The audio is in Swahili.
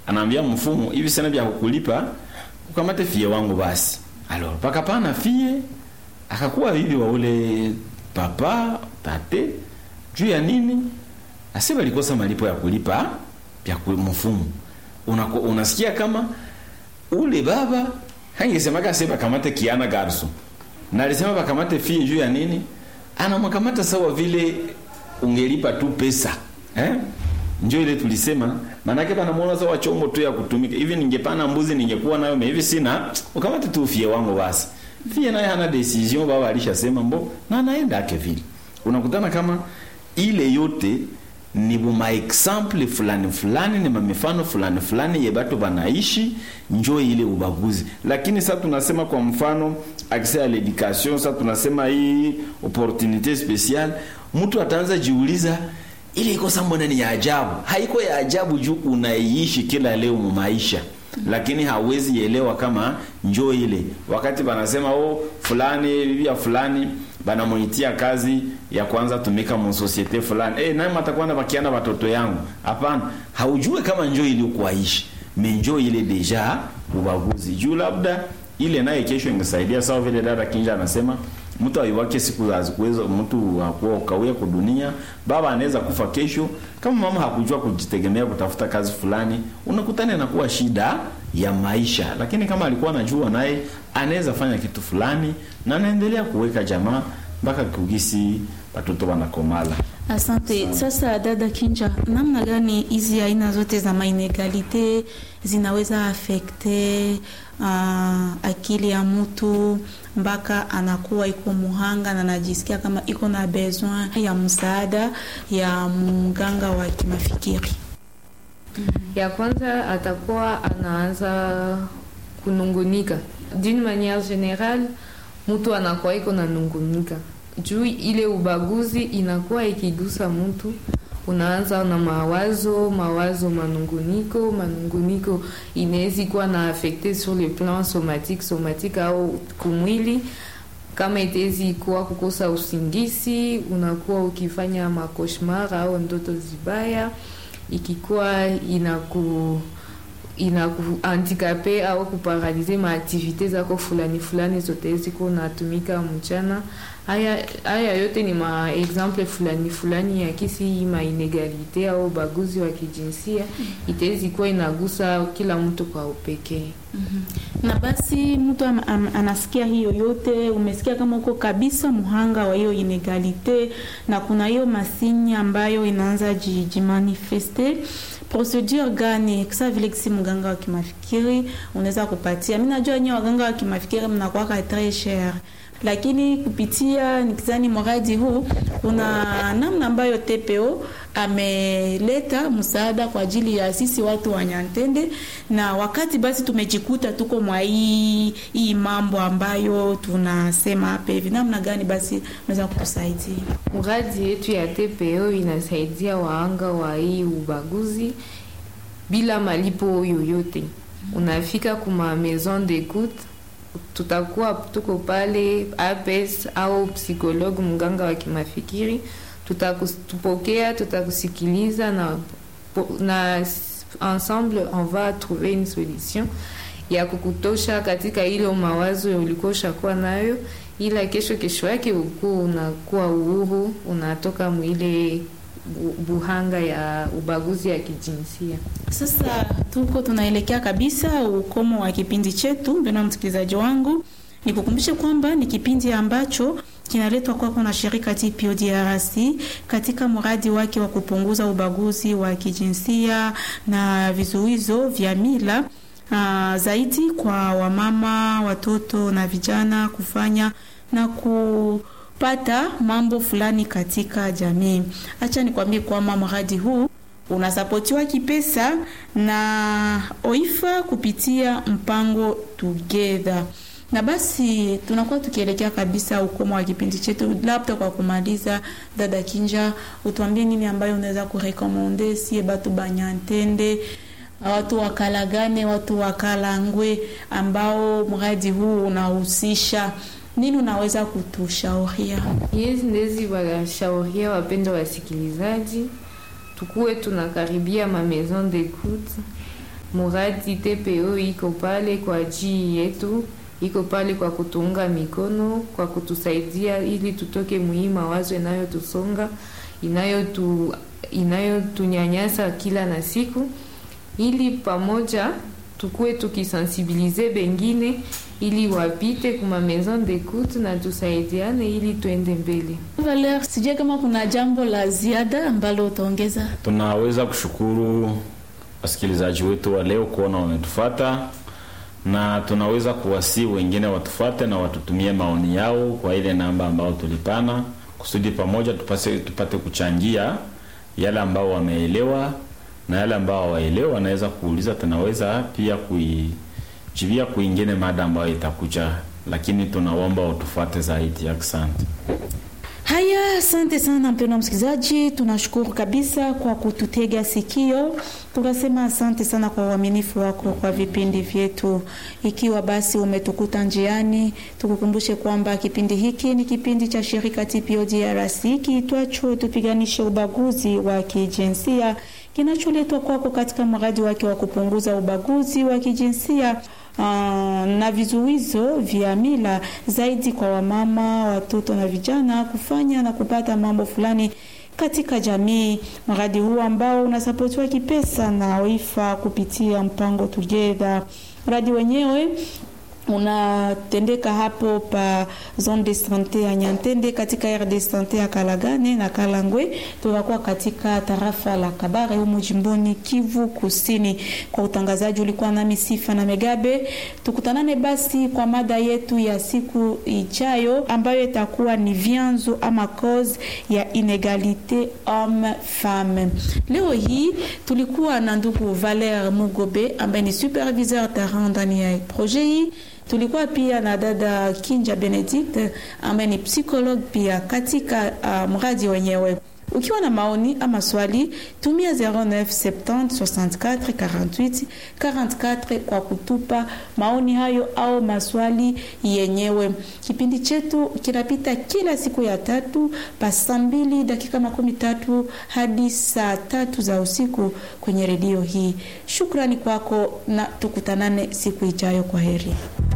anaambia mfumu hivi sina vya kukulipa ukamate fie wangu basi alors pakapana fie akakuwa bibi wa ule papa tate juu ya nini asi walikosa malipo ya kulipa ya ku- mfumu Unako, unasikia kama ule baba hangesemaka se bakamate kiana garso na alisema bakamate fie juu ya nini anamwakamata sawa vile ungelipa tu pesa eh? njo ile tulisema manake banamwona sawa chombo tu ya kutumika hivi ningepana mbuzi ningekuwa nayo me hivi sina ukamate tu fie wangu basi fie naye hana decision baba alishasema mbo na anaenda ake vile unakutana kama ile yote ni buma example fulani fulani ni mamifano fulani fulani ye batu banaishi njo ile ubaguzi lakini sasa tunasema kwa mfano accès à l'éducation sasa tunasema hii opportunité spéciale mtu ataanza jiuliza ile iko sambona ni ya ajabu haiko ya ajabu juu unaiishi kila leo mu maisha lakini hawezi elewa kama njo ile wakati banasema oh fulani bibi ya fulani banamuitia kazi ya kwanza tumika mu societe fulani eh nani matakwenda bakiana watoto yangu hapana haujue kama njo ili kuaishi me njo ile deja ubaguzi juu labda ile naye kesho ingesaidia sawa vile dada kinja anasema mtu aiwake siku hazikuweza mtu hakuwa ukawia kudunia baba anaweza kufa kesho kama mama hakujua kujitegemea kutafuta kazi fulani unakutana inakuwa shida ya maisha lakini kama alikuwa anajua naye anaweza fanya kitu fulani na anaendelea kuweka jamaa mpaka kugisi watoto wanakomala Asante. Sasa dada Kinja, namna gani hizi aina zote za mainegalite zinaweza afekte uh, akili ya mtu mpaka anakuwa iko muhanga na anajisikia kama iko na besoin ya msaada ya mganga wa kimafikiri? ya kwanza atakuwa anaanza kunungunika d'une manière générale mtu anakuwa iko na nungunika juu ile ubaguzi inakuwa ikigusa mtu unaanza na mawazo mawazo manunguniko manunguniko inawezi kuwa na affecte sur le plan somatique somatique au kumwili kama itezi kuwa kukosa usingisi unakuwa ukifanya makoshmar au ndoto zibaya ikikuwa inaku inakuhandikape au kuparalize maaktivite zako fulani fulani zote ziko natumika mchana. Haya, haya yote ni maexemple fulani fulani ya kisi mainegalite au ubaguzi wa kijinsia itawezi kuwa inagusa kila mtu kwa upekee. na basi mtu am, am, anasikia hiyo yote, umesikia kama uko kabisa muhanga wa hiyo inegalite, na kuna hiyo masinya ambayo inaanza ji- jimanifeste procedure gani kisa vile kisi mganga wa kimafikiri unaweza kupatia? Mimi najua nyewe waganga wa kimafikiri mnakuwaka tres cher, lakini kupitia nikizani mradi huu kuna namna ambayo TPO ameleta msaada kwa ajili ya sisi watu wa Nyantende, na wakati basi tumejikuta tuko mwa hii hii mambo ambayo tunasema hapa hivi, namna gani basi unaweza kutusaidia? Mradi yetu ya TPO inasaidia waanga wa hii ubaguzi bila malipo yoyote. Unafika kuma maison d'écoute, tutakuwa tuko pale APS au psikologue mganga wa kimafikiri, tutakupokea, tutakusikiliza na, na ensemble on va trouver une solution ya kukutosha katika ile mawazo ulikuwa ushakuwa nayo, ila kesho kesho yake ukuwa unakuwa uhuru, unatoka mwile bu- buhanga ya ubaguzi ya kijinsia. Sasa tuko tunaelekea kabisa ukomo wa kipindi chetu. Mpendwa msikilizaji wangu, nikukumbushe kwamba ni kipindi ambacho kinaletwa kwako na shirika TPO DRC katika mradi wake wa kupunguza ubaguzi wa kijinsia na vizuizo vya mila uh, zaidi kwa wamama, watoto na vijana kufanya na kupata mambo fulani katika jamii. Acha nikwambie kwamba mradi huu unasapotiwa kipesa na OIFA kupitia mpango Together. Na basi tunakuwa tukielekea kabisa ukomo wa kipindi chetu. Labda kwa kumaliza, dada Kinja, utuambie nini ambayo unaweza kurekomande sie batu banyantende watu wakalagane, watu wakalangwe ambao mradi huu unahusisha nini, unaweza kutushauria? Yes, ndezi washauria wapendwa wasikilizaji, tukuwe tunakaribia ma maison d'écoute muradi TPO iko pale kwa ajili yetu, iko pale kwa kutuunga mikono, kwa kutusaidia ili tutoke muhii mawazo inayotusonga inayotu inayotunyanyasa kila na siku, ili pamoja tukuwe tukisensibilize bengine ili wapite kuma maison d'écoute na tusaidiane ili tuende mbele. Valer, sijui kama kuna jambo la ziada ambalo utaongeza. tunaweza kushukuru wasikilizaji wetu wa leo kuona wametufata na tunaweza kuwasi wengine watufate na watutumie maoni yao kwa ile namba ambao tulipana kusudi pamoja tupase, tupate kuchangia yale ambao wameelewa na yale ambao hawaelewa wanaweza kuuliza tunaweza pia kuijibia kuingine mada ambayo itakuja lakini tunaomba utufuate zaidi asante Haya, asante sana mpendwa msikilizaji, tunashukuru kabisa kwa kututega sikio. Tunasema asante sana kwa uaminifu wako kwa vipindi vyetu. Ikiwa basi umetukuta njiani, tukukumbushe kwamba kipindi hiki ni kipindi cha shirika TPO DRC kiitwacho tupiganishe ubaguzi wa kijinsia kinacholetwa kwako katika mradi wake wa kupunguza ubaguzi wa kijinsia uh, na vizuizo vya mila zaidi kwa wamama, watoto na vijana kufanya na kupata mambo fulani katika jamii. Mradi huu ambao unasapotiwa kipesa na OIFA kupitia mpango Together. Mradi wenyewe unatendeka hapo pa zone de sante ya Nyantende katika aire de sante ya Kalagane na Kalangwe. Tunakuwa katika tarafa la Kabare humu jimboni Kivu Kusini. Kwa utangazaji ulikuwa nami Sifa na Megabe. Tukutanane basi kwa mada yetu ya siku ijayo ambayo itakuwa ni vyanzo ama cause ya inegalite homme femme. Leo hii tulikuwa na ndugu Valer Mugobe ambaye ni superviseur terrain ndani ya projet hii tulikuwa pia na dada Kinja Benedict ambaye ni psychologue pia katika uh, mradi wenyewe. Ukiwa na maoni ama swali, tumia 0970 64 48 44 kwa kutupa maoni hayo au maswali yenyewe. Kipindi chetu kinapita kila siku ya tatu pa saa mbili dakika makumi tatu hadi saa tatu za usiku kwenye redio hii. Shukrani kwako na tukutanane siku ijayo. Kwa heri.